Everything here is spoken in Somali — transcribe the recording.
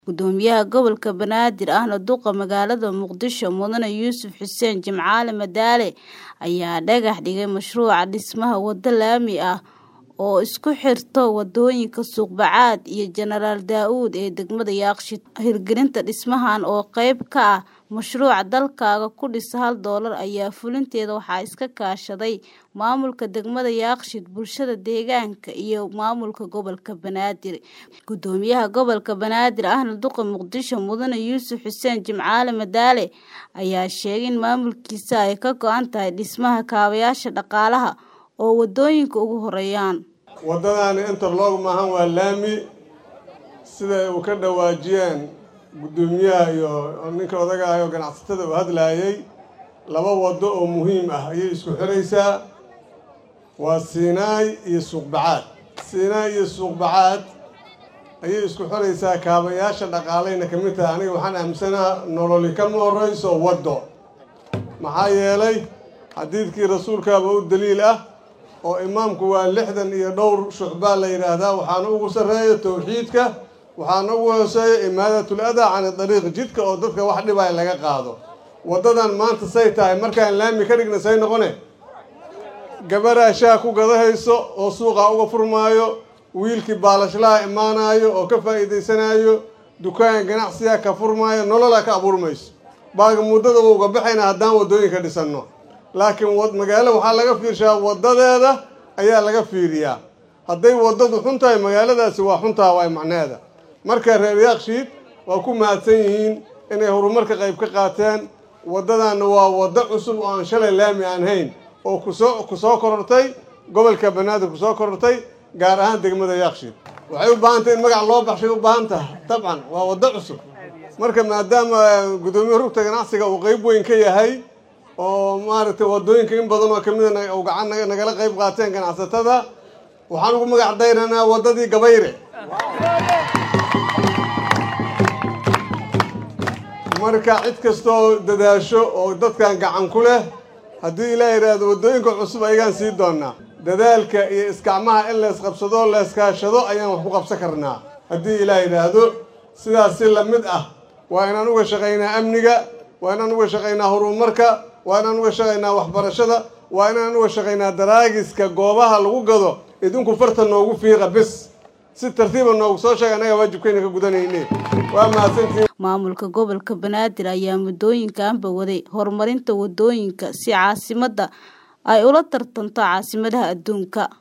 Gudoomiyaha Gobolka Banaadir ahna duqa magaalada Muqdisho Mudane Yuusuf Xuseen Jimcaale Madaale ayaa dhagax dhigay mashruuca dhismaha wado laami ah oo isku xirta wadooyinka Suuq-Bacaad iyo Jenaraal Daa'uud ee degmada Yaaqshiid. Hirgelinta dhismahan oo qayb ka ah mashruuca Dalkaaga ku dhisa hal doolar ayaa fulinteeda waxaa iska kaashaday maamulka degmada Yaaqshiid, bulshada deegaanka iyo maamulka gobolka Banaadir. Gudoomiyaha Gobolka Banaadir ahna duqa Muqdisho Mudane Yuusuf Xuseen Jimcaale Madaale ayaa sheegay in maamulkiisa ay ka go'an tahay dhismaha kaabayaasha dhaqaalaha oo wadooyinka ugu horeeyaan. Wadadani interlock maahan waa laami sida uu ka dhawaajiyeen gudoomiyaha iyo ninka odaga ah oo ganacsatada uu hadlayay laba wado oo muhiim ah ayay isku xiraysaa waa Siinaay iyo Suuq-Bacaad Siinaay iyo Suuq-Bacaad ayay isku xiraysaa kaabayaasha dhaqaalayna ka mid tahay aniga waxaan aaminsanaha nololi kama horeyso waddo maxaa yeelay xadiidkii rasuulkaaba u daliil ah oo imaamku waa lixdan iyo dhowr shucbaa la yidhaahdaa waxaana ugu sarreeya towxiidka waxaana ugu hooseeya imaadatul adaa cani dariiq jidka oo dadka wax dhibaya laga qaado waddadan maanta say tahay markaan laami ka dhigna say noqone gabaraa shaha ku gadahayso oo suuqa uga furmaayo wiilkii baalashlaha imaanayo oo ka faa'iidaysanayo dukaan ganacsiga ka furmaayo nololaa ka abuurmayso baaga muddada uga baxayna haddaan waddooyinka dhisanno laakiin magaalo waxaa laga fiirshaa waddadeeda ayaa laga fiiriyaa hadday waddadu xun tahay magaaladaasi waa xuntaha waay macneeda marka reer Yaaqshiid waa ku mahadsan yihiin inay horumarka qayb ka qaateen waddadaana waa waddo cusub oo aan shalay laami aan hayn oo kusoo ku soo korortay gobolka banaadir ku soo korortay gaar ahaan degmada Yaaqshiid waxay u baahan tahay in magac loo baxshay u baahan tahay dabcan waa waddo cusub marka maadaama gudoomiye rugta ganacsiga uu qayb weyn ka yahay oo maaragtay waddooyinka in badan oo kamid a uu gacan nagala qayb qaateen ganacsatada waxaan ugu magac dayranaa waddadii gabayre marka cid kastoo dadaasho oo dadkan gacan ku leh haddii ilaa yidhaahdo waddooyinka cusub ayagaan sii doonaa dadaalka iyo iskacmaha in leesqabsado leeskaashado ayaan wax ku qabsan karnaa haddii ilaa yidhaahdo sidaas si lamid ah waa inaan uga shaqaynaa amniga waa inaan uga shaqaynaa horumarka waa inaan uga shaqaynaa waxbarashada waa inaan uga shaqaynaa daraagiska goobaha lagu gado idinku farta noogu fiiqa bis si tartiiba noogu soo sheega annaga waajibkayna ka gudanayne waa mahadsantiin maamulka gobolka banaadir ayaa muddooyinkanba waday horumarinta wadooyinka si caasimadda ay ula tartanto caasimadaha adduunka